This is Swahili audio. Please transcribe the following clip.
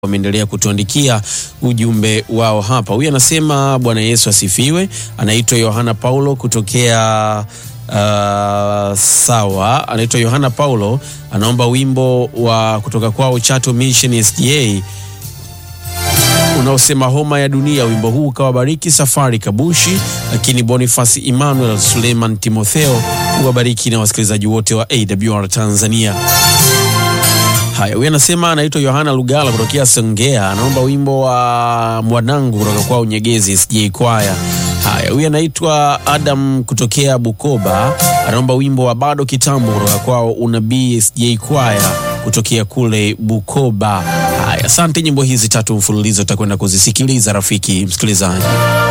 wameendelea kutuandikia ujumbe wao hapa. Huyu anasema Bwana Yesu asifiwe. Anaitwa Yohana Paulo kutokea uh, sawa, anaitwa Yohana Paulo, anaomba wimbo wa kutoka kwao Chato Mission SDA unaosema homa ya dunia. Wimbo huu ukawabariki Safari Kabushi, lakini Boniface Emmanuel Suleiman Timotheo uwabariki na wasikilizaji wote wa AWR Tanzania. Haya, huyu anasema anaitwa Yohana Lugala kutokea Songea, anaomba wimbo wa mwanangu kutoka kwao Nyegezi SJ Kwaya. Haya, huyu anaitwa Adam kutokea Bukoba, anaomba wimbo wa bado kitambo kutoka kwao Unabii SJ Kwaya kutokea kule Bukoba. Haya, asante. Nyimbo hizi tatu mfululizo utakwenda kuzisikiliza rafiki msikilizaji.